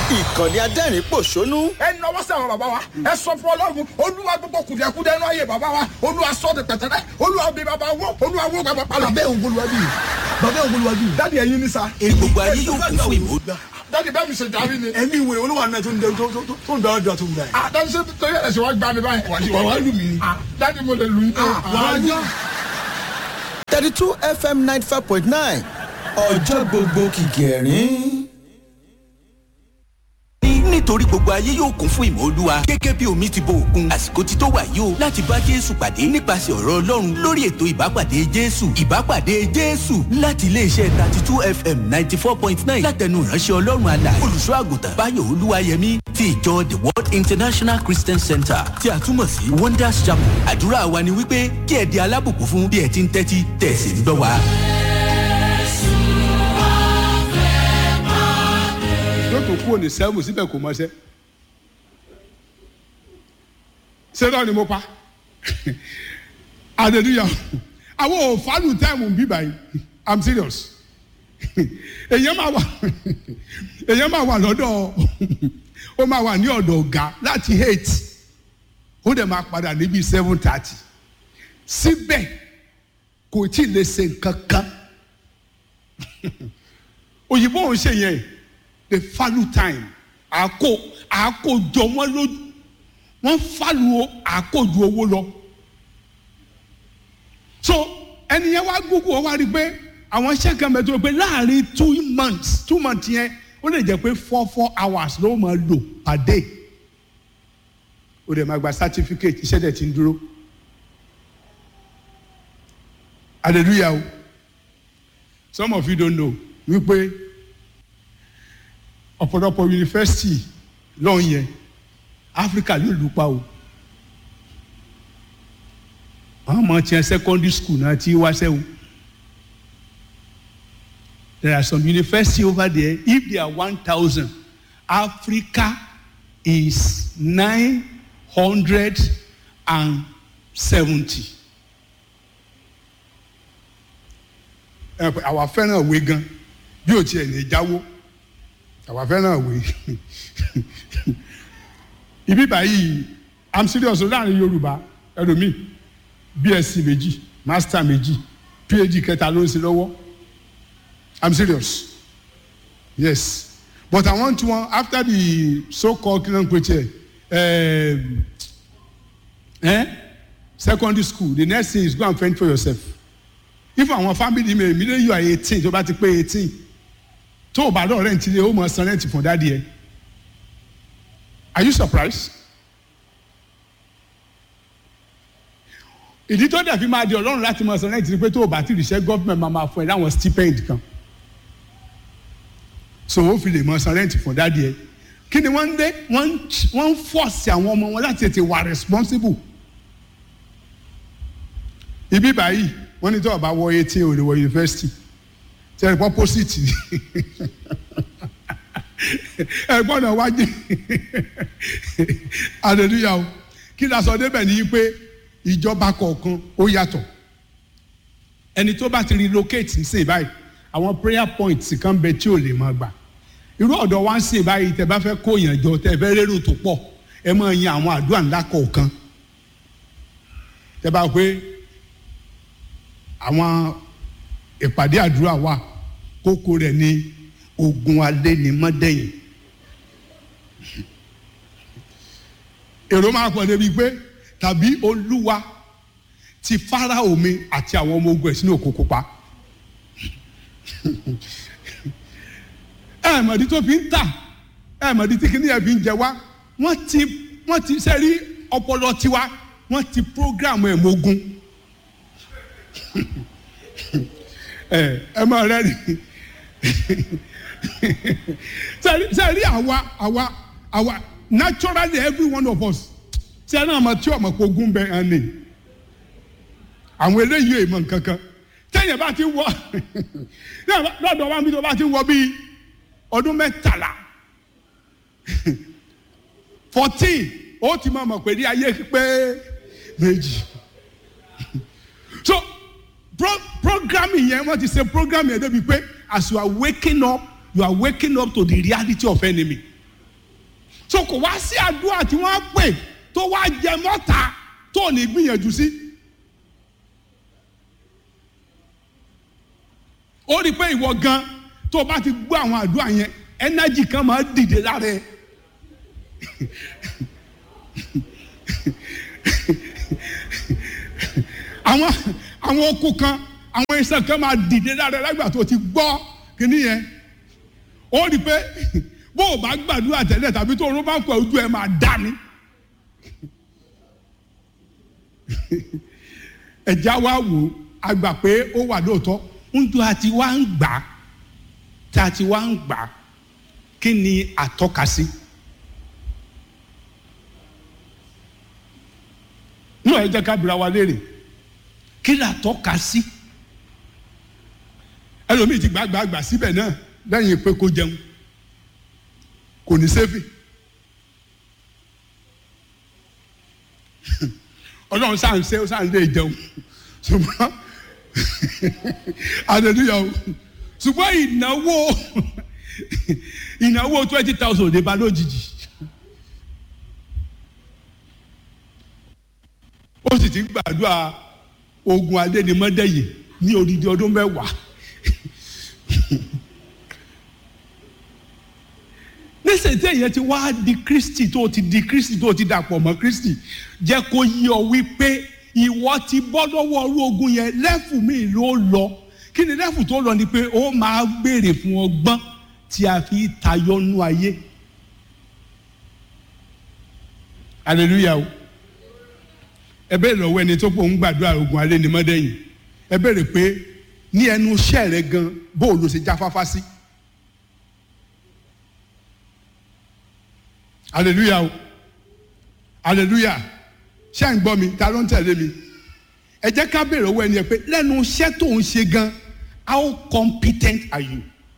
ìkànnì adẹ́rìn pòṣónú ẹ nọwọ́ sí àwọn bàbá wa ẹ sọ fún ọlọ́run olúwa gbogbo kùdìẹ̀kudẹ ẹnu ayé bàbá wa olúwa sọ de pẹ̀tẹ́rẹ́ olúwa bí bàbá wọ olúwa wọ bàbá palọ. bàbá òun bolúwa bí bàbá òun bolúwa bí. dáàdi ẹyin ní sa. èrè gbogbo ayé yóò kún fún ìmọ̀. dáàdi bẹ́ẹ̀ mi ṣe darí ni. ẹ̀mí ìwé olúwa náà tó ń dẹ- tó- tó- tó- tó ń dára dùn àtúndà yìí. Ah, dáàdi ṣe torí ẹ̀sìn wa gbá mi báyìí. wà wá lù mí. Ah, dáàdi mo lè lù yín. wàá jọ. thirty two fm ninety five point nine ọjọ́ gbogbo kìkẹ̀rín. nítorí gbogbo ayé yóò kún fún ìmọ̀ olúwa gẹ́gẹ́ bí omi ti bo òkun àsìkò ti tó wà yìí o láti bá jésù pàdé nípasẹ̀ ọ̀rọ̀ ọlọ́run lórí ètò ìbápàdé jésù ìbápàdé jésù láti iléeṣẹ́ thirty two fm ninety four point nine látẹnu ìránṣẹ́ ọlọ́run àlà olùṣọ́ àgùntàn báyọ̀ olúwayẹmí ti ìjọ the world international christian center tí a túmọ̀ sí wonders chapel àdúrà wa ni wípé kí ẹ di alábùkún fún bí ẹ ti ń tẹ́tí tẹ̀sí ń gbọ́ wa. yóò tó kúrò ní sẹ́wọ̀n síbẹ̀ kò mọ́ṣẹ́ sẹ́dọ̀ ni mo pa hallelujah àwọn ò fálù táìmù bí báyìí i'm serious èyàn máa wà èyàn máa wà lọ́dọ̀ ó máa wà ní ọ̀dọ̀ ọ̀gá láti eight ó dẹ̀ máa padà níbi seven thirty síbẹ̀ kò tí ì lè ṣe nǹkan kan òyìnbó ò ń ṣe yẹn the value time àkó àkójọ wọn lójú wọn fàlù àkójọ owó lọ so ẹni yẹn wá gbogbo ọ wá rí i pé àwọn iṣẹ́ kan bẹ̀ tó pé láàrin two months two months yẹn ó lè jẹ́ pé four four hours ló máa lò per day ó dẹ̀ máa gba certificate iṣẹ́ dẹ̀ ti ń dúró hallelujah o some of you don't know wípé ọ̀pọ̀lọpọ̀ yunifásitì lọ́hùn yẹn áfíríkà ló lù pa o àwọn ọmọ tiẹ̀ secondary school náà ti wá sẹ́wọ̀n there are some university over there if they are one thousand africa is nine hundred and seventy. ẹ pé àwa fẹ́ràn òwe gan bí o tiẹ̀ lè jáwó àwa fẹ́ràn òwe ibi báyìí i'm serious o láàrin yorùbá ẹlòmíì bsc méjì master méjì phd kẹta ló ń ṣe lọ́wọ́ i'm serious yes but i want one after the so called kilan kweche um, eh, secondary school the next thing is go and fend for yourself if àwọn family mi èmi lè yọ eighteen tó bá ti pé eighteen tó o bá lọ rent ilé o mọ san rent fún dáàdi ẹ are you surprised ìdí tó dẹ̀ fi máa di ọlọ́run láti mọ san rent ni pé tó o bá ti ríṣẹ́ government máa máa fún ẹ láwọn stipend kan so o fi lè mọ san rent fún dáàdi ẹ kí ni wọ́n ń dé wọ́n ń wọ́n ń force àwọn ọmọ wọn láti tètè wà responsible ibi báyìí wọ́n ní tó o bá wọ eighteen o lè wọ university tẹ̀lé pọ́pọ́sìtì ẹ̀gbọ́n náà wájú hallelujah o kí ni a sọ débẹ̀ ni pé ìjọba kọ̀ọ̀kan ó yàtọ̀ ẹni tó bá ti relocate ń sìn báyìí àwọn prayer points kan bẹ tí ò lè máa gbà irú ọ̀dọ̀ wa ń sìn báyìí tẹ bá fẹ́ kó yàn jọ tẹ fẹ́ rérò tó pọ̀ ẹ máa yan àwọn àdúrà ńlá kọ̀ọ̀kan tẹ bá pé àwọn ìpàdé àdúrà wa kókó rẹ̀ ní ogun alẹ́ ní mọ́dẹ́yìn èrò máa pọ̀ débi pé tàbí olúwa ti fáráò mi àti àwọn ọmọ ogun ẹ̀ sínú òkú pupa ẹ mọ̀dí tó fi ń tà ẹ mọ̀dí tí kìnìyàn fi ń jẹ wá wọ́n ti wọ́n ti sẹ́rí ọpọlọ tiwa wọ́n ti prógráàmù ẹ̀ mọ́gun ẹ ẹ máa rẹ ni sẹ́rí àwa àwa àwa naturally every one of us sẹ́rí àmọ́ tí ọmọ kò gún bẹ́ẹ̀ hàn ní àwọn eléyìí èèmọ̀ nkankan tẹ́yìn bá ti wọ lọ́dọ̀ wa mi tó bá ti wọ bíi ọdún mẹ́tàlá fourteen ó ti máa mọ̀ pé ní ayé pé méjì so pro programming yẹn wọ́n ti ṣe programming yẹn débi pé as you are waking up you are waking up to the reality of enemy so kò wá sí àdúrà tí wọ́n pè tó wá jẹ mọ́ta tó ní gbìyànjú sí. ó rí i pé ìwọ gan tó o bá ti gbọ́ àwọn àdúrà yẹn ẹnájì kan máa dìde lára ẹ. àwọn àwọn okùn kan àwọn iṣan kan máa dìde lára ẹ lágbà tó o ti gbọ́ kíní yẹn ó rí i pé bó o bá gbàdúrà tẹ́lẹ̀ tàbí tó o rún bá ń pọ̀ ojú ẹ máa dá ni. ẹ̀já wa wò a gbà pé ó wà lóòótọ́ ń tó a ti wá ń gbà á tá a ti wá ń gbà á kí ni àtọ́ka sí. náà ẹ jẹ́ ká bira wa léèrè kí ni àtọ́ka sí. ẹlòmíì ti gbàgbàgbà síbẹ̀ náà lẹ́yìn pé kó jẹun kò ní sẹ́fì. ọlọ́run sáà ń ṣe ó sáà ń lé jẹun ṣùgbọ́n hallelujah o ṣùgbọ́n ìnáwó ìnáwó twenty thousand lè ba lójijì ó sì ti ń gbàdúrà ogun adénimọ́dẹ́yìn ní odidi ọdún mẹ́wàá nísìnyí tí èyàn ti wá di kristi tó ti di kristi tó ti dàpọ̀ mọ́ kristi jẹ́ kó yí ọ wípé ìwọ ti bọ́ lọ́wọ́ ọrú ogun yẹn lẹ́fù mi ló lọ kí ni lẹ́fù tó lọ ni pé ó máa béèrè fún ọgbọ́n tí a fi tayọ nú ayé hallelujah o ẹ bẹ́ẹ̀ lọ́wọ́ ẹni tó pọ̀ ń gbàdúrà ogun alẹ́ ni mọ́dẹ́yìn ẹ bẹ̀rẹ̀ pé ní ẹnu iṣẹ́ rẹ gan bó o lọ ṣe jáfáfá sí. hallelujah o hallelujah ṣé à ń gbọ́ mi ta ló ń tẹ̀lé mi ẹ jẹ́ ká bèrè owó ẹni ẹ pé lẹ́nu iṣẹ́ tó ń ṣe gan how competent are you.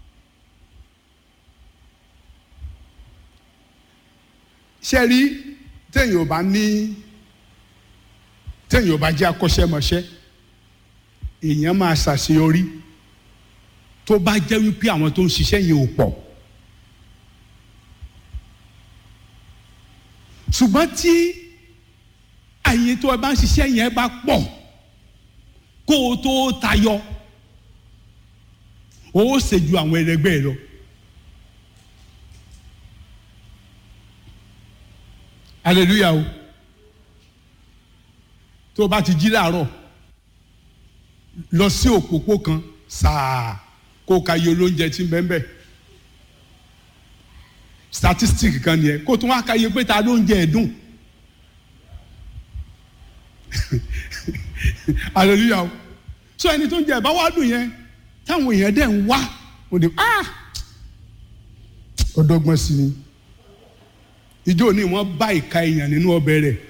ṣe rí téèyàn ò bá ní téèyàn ò bá jẹ́ akọ́ṣẹ́mọṣẹ́ èèyàn máa ṣàṣeyọrí tó bá jẹ́ wípé àwọn tó ń ṣiṣẹ́ yẹn ò pọ̀. ṣùgbọ́n tí àyè tó ẹ bá ń ṣiṣẹ́ yẹn bá pọ̀ kó o tó tayọ o ó ṣe ju àwọn ẹlẹgbẹ́ ẹ lọ. hallelujah o tó o bá ti jí láàárọ̀ lọ sí òpópó kan sáà kó o ka iye olóúnjẹ tí ń bẹ́ẹ̀ bẹ́ẹ̀ statistic kan nìyẹn kó tún wá ka iye pé ta ló ń jẹ ẹ̀dùn hallelujah o so ẹni tó ń jẹ ẹ̀bá wá dùn yẹn táwọn èèyàn dẹ̀ ń wá ó di ah ọdọgbọ́n sí ni ìjọ ní wọ́n bá ìka èèyàn nínú ọbẹ̀ rẹ̀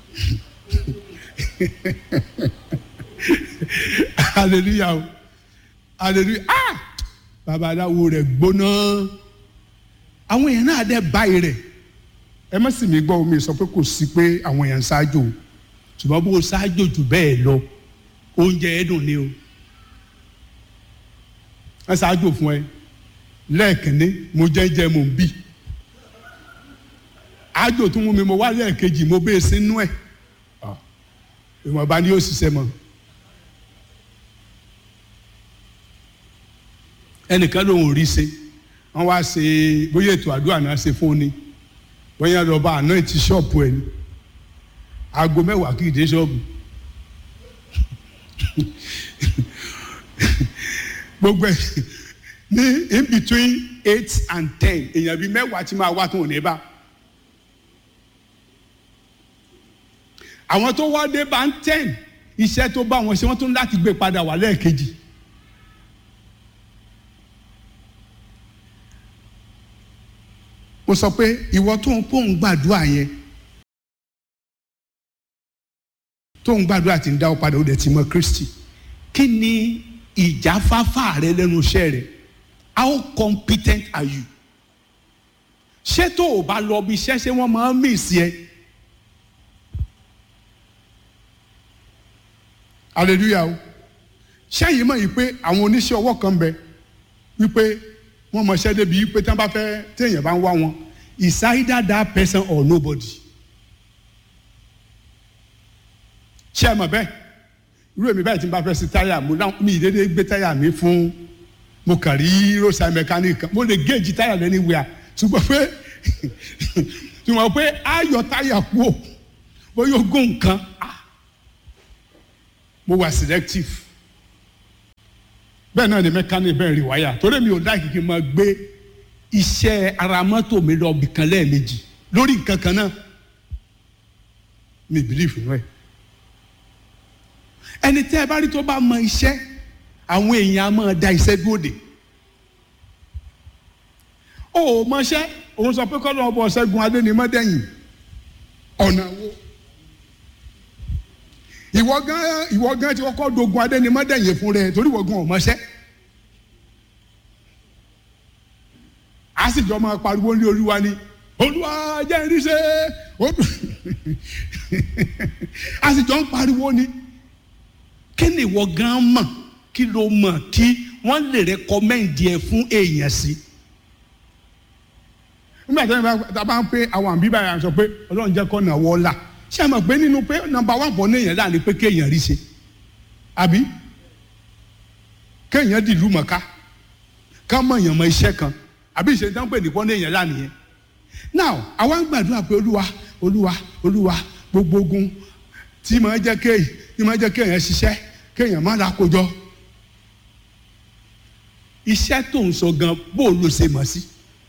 hallelujah o hallelujah ah babaláwo rẹ̀ gbóná àwọn èèyàn náà dẹ báyìí rẹ ẹ má sì mí gbọ́ omi sọ pé kò sí pé àwọn èèyàn ń ṣáájú o ṣùgbọ́n bó o ṣáájú jù bẹ́ẹ̀ lọ oúnjẹ ẹ dùn ni o ẹ ṣáájú fún ẹ lẹ́ẹ̀kínní mo jẹ́jẹ́ mo ń bì ájò tó mú mi mo wá lẹ́ẹ̀kejì mo bẹ́ẹ̀ sínú ẹ̀ ìwọ̀nba ni yóò ṣiṣẹ́ mọ́ ẹnìkan ló ń rí ṣe wọ́n wá ṣe bóyá ètò àdúrà náà ṣe fún ni bóyá lọ́ba àná ti ṣọ́ọ̀bù ẹ̀ ní aago mẹ́wàá kì í dé ṣọ́ọ̀bù gbogbo ẹ̀ ní in between eight and ten èèyàn bíi mẹ́wàá ti máa wá tó ní bá àwọn tó wá dé bá ń ten iṣẹ́ tó bá wọn ṣe wọ́n tún láti gbé padà wá lẹ́ẹ̀kejì. mo sọ pé ìwọ tó ń pò ń gbàdúrà yẹn tó ń gbàdúrà tí ń dá ọ padà ó dẹ̀ ti mọ Kristi kí ni ìjáfáfá rẹ lẹ́nu iṣẹ́ rẹ how competent are you ṣé tó o bá lọ bí iṣẹ́ ṣé wọ́n máa ń mì sí ẹ hallelujah o ṣẹ́yìn mọ̀ yìí pé àwọn oníṣẹ́ ọwọ́ kan bẹ wípé wọ́n mọṣẹ́ débi pé tí wọ́n bá fẹ́ téèyàn bá ń wá wọn is either that person or nobody. ṣé ẹ mọ̀ bẹ́ẹ̀ irú èmi báyìí tí n bá fẹ́ sí táyà mo náà mi ìdédé gbé táyà mi fún mo kàn rí roadside mechanic kan mo lè géèjì táyà lẹ́ni wíwá ṣùgbọ́n pé ṣùgbọ́n pé ayọ̀ táyà kú ò bóyá ogún nǹkan ah, mo wà selective bẹ́ẹ̀ náà ni mechanic bẹ́ẹ̀ rí wáyà torí mi ò láì kí n máa gbé iṣẹ́ ara mọ́tò mi lọ bìkan lẹ́ẹ̀mejì lórí nǹkan kan náà mi believe nínú ẹ̀ ẹni tẹ́ ẹ bá rí tó bá mọ iṣẹ́ àwọn èèyàn á máa da iṣẹ́ dúró dè ó ò mọṣẹ́ òun sọ pé kọ́lọ́ ọbọ̀ ṣẹ́gun adé ni mọ́dẹ́yìn ọ̀nà wo ìwọ gan ìwọ gan ti kọ́kọ́ dogun adé ni mọ́dẹ́yìn fún rẹ torí ìwọ gan ò mọṣẹ́ a sì jọ máa pariwo ní olúwa ni olúwa jẹ́ ìrísẹ́ a sì jọ ń pariwo ni kí ni ìwọ gan mọ̀ kí ló mọ̀ kí wọ́n lè rẹ́kọ́mẹ́ǹdì ẹ̀ fún èèyàn sí. nígbà tí wọ́n bá ń pé àwọn àbí báyà sọ pé ọlọ́run jẹ́ kọ́ nà wọ́ọ́lá ṣé ẹ mọ̀ pé nínú pé nọ́mbà wà pọ̀ néèyàn láàrin pé kéèyàn rí ṣe àbí kéèyàn dìlú mọ̀ká ká mọ̀ èèyàn mọ iṣẹ́ kan àbí ìṣe tán pè ní pọ́n néèyàn láàrin yẹn now àwa ń gbàdúrà pé olúwa olúwa olúwa gbogbo ogun tí màá jẹ́ kéèyàn tí màá jẹ́ kéèyàn ṣiṣẹ́ kéèyàn má la kojọ iṣẹ́ tó ń sọ gan bó ló ṣe mọ̀ sí.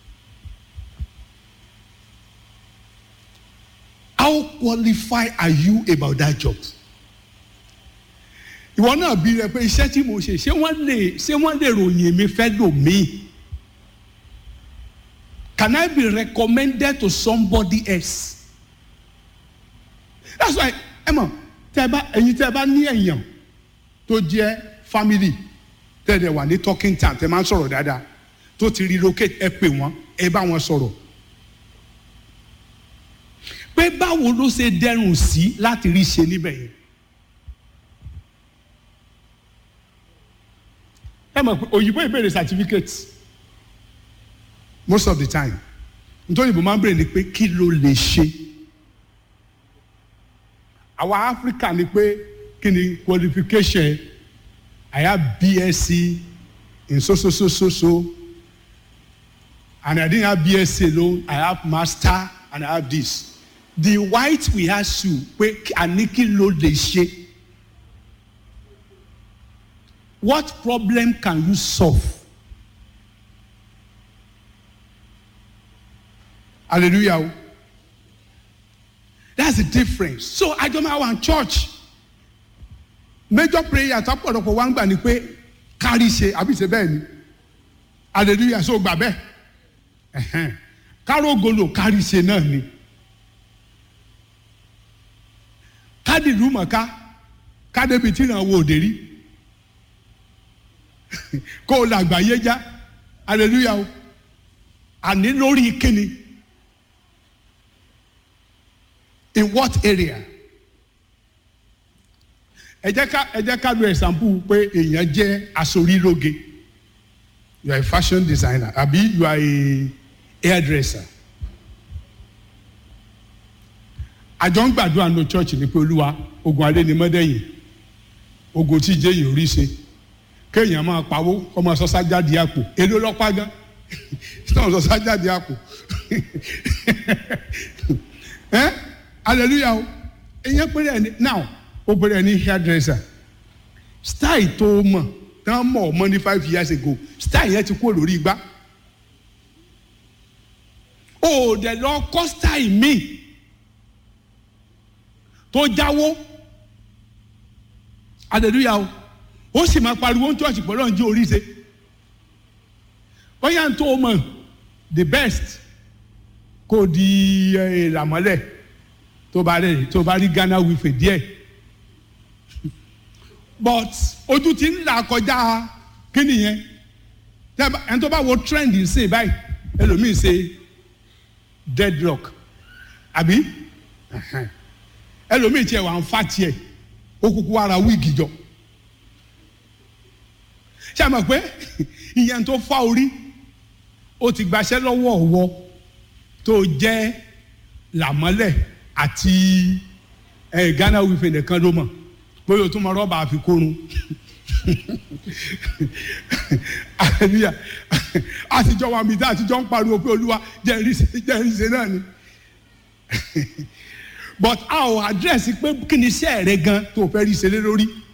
how qualified are you about that job? ìwọ náà bí rẹ pé iṣẹ́ tí mo ṣe ṣé wọ́n lè ṣé wọ́n lè ròyìn mi fẹ́ lò mí? Can I be recommended to somebody else? That's why ẹ mọ̀ tẹ́ bá ẹ̀yin tẹ́ bá ní èèyàn tó jẹ́ family tẹ́ ẹ wà ní talking time tẹ́ máa ń sọ̀rọ̀ dáadáa tó ti relocate ẹ pè wọ́n ẹ bá wọn sọ̀rọ̀ pé báwo ló ṣe dẹrùn sí láti rí ṣe níbẹ̀ yẹn. ẹ mọ̀ pé òyìnbó ìbéèrè certificate most of the time nítorí ìbò máa ń béèrè ni pé kí ló lè ṣe àwa Africa ni pé kí ni qualification I have BSc in so so so so so and I didn't have BSc alone I have master and I have this the white we ask you pé àní kí ló lè ṣe what problem can you solve hallelujah o that's the difference so ajọmọ àwọn church major prayer tọpọlọpọ wa ń gbà ni pé kárí ṣe àbí ṣe bẹ́ẹ̀ ni hallelujah so gbà bẹ́ẹ̀ ẹ̀hẹ́n kárógolo kárí ṣe náà ni kádìlú mọ̀ká kádébi tí ìrànwọ́ òde rí kó o làgbáyé já hallelujah o àní lórí kíni in what area ẹ jẹ́ ká ẹ jẹ́ ká lo example pé èèyàn jẹ́ asorílóge you are a fashion designer àbí you are a hairdresser àjọ ń gbàdúrà ní church ní pé olúwa ogun adé ni mọ́dẹ́yìn ogun tí jẹ́yìn orí ṣe kéèyàn máa pawó kó máa sọ sájáde àpò èló lọ́pàá gan náà sọ sájáde àpò ẹ hallelujah o ìyẹn péré ẹni now ó péré ẹni hairdresser style tó mọ̀ tán mọ̀ ọmọ ní five years ago style yẹn ti kú lórí igbá ó dẹ̀ lọ kọ́ style míì tó jáwó hallelujah o ó sì máa pariwo ní church pẹ̀lú ọ̀njẹ́ oríṣi bóyá n tó mọ̀ the best kò di ìlàmọ́lẹ̀ tó bá rí tó bá rí Ghana wífẹ̀ díẹ̀ but ojú ti ń là kọjá kí nìyẹn ẹni tó bá wo trend ń sè báyìí ẹlòmíì ṣe deadlock àbí ẹlòmíì tiẹ̀ wà ń fa tiẹ̀ ó kúkú ara wíìgì jọ ṣé a mọ̀ pé ìyẹn tó fa orí ó ti gbaṣẹ́ lọ́wọ́ ọ̀wọ́ tó jẹ́ làmọ́lẹ̀ àti ẹ̀ ghana wípé nìkan ló mọ̀ bóyá o tún mọ rọ́bà àfikún hallelujah àtijọ́ wa mi dá àtijọ́ ń pariwo pé olúwa jẹ́rìíṣẹ́ náà ni but a ò àdírẹ́sì pé kí ni iṣẹ́ rẹ gan tó fẹ́ rí ṣe lé lórí